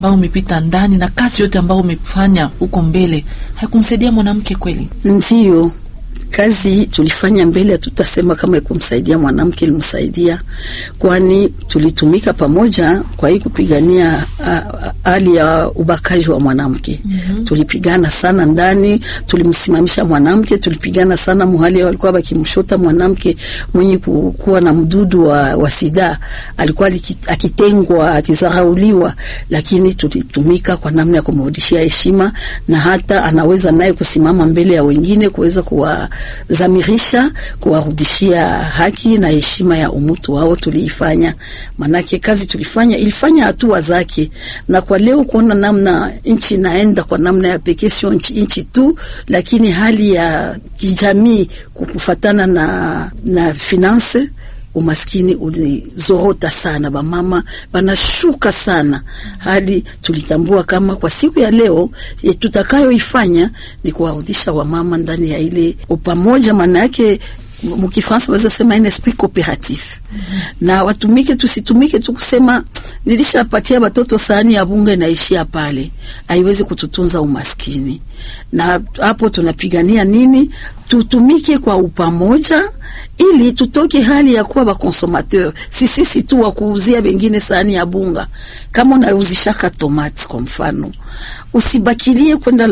ambao umepita ndani na kazi yote ambayo umefanya huko mbele haikumsaidia mwanamke kweli? Ndiyo, kazi tulifanya mbele, hatutasema kama ikumsaidia mwanamke, ilimsaidia, kwani tulitumika pamoja kwa hii kupigania hali ya ubakaji wa mwanamke. mm -hmm. Tulipigana sana ndani, tulimsimamisha mwanamke, tulipigana sana muhali walikuwa bakimshota mwanamke mwenye kuwa na mdudu wa, wa sida, alikuwa akitengwa akizarauliwa, lakini tulitumika kwa namna ya kumrudishia heshima na hata anaweza naye kusimama mbele ya wengine kuweza kuwa zamirisha kuwarudishia haki na heshima ya umutu wao. Tuliifanya manake kazi tulifanya ilifanya hatua zake, na kwa leo kuona namna nchi inaenda kwa namna ya pekee, sio nchi tu, lakini hali ya kijamii kukufatana na, na finance umaskini ulizorota sana, bamama banashuka sana hadi tulitambua kama kwa siku ya leo tutakayoifanya ni kuwarudisha wamama ndani ya ile upamoja, maana yake mukifransa waweza sema un esprit cooperatif mm -hmm. na watumike, tusitumike tu kusema nilishapatia batoto sahani ya bunge naishia pale, haiwezi kututunza umaskini. Na hapo tunapigania nini? Tutumike kwa upamoja ili tutoke hali ya kuwa bakonsomateur, si sisi tu wa kuuzia bengine sahani ya bunga. Kama unauzishaka tomati kwa mfano, usibakilie kwenda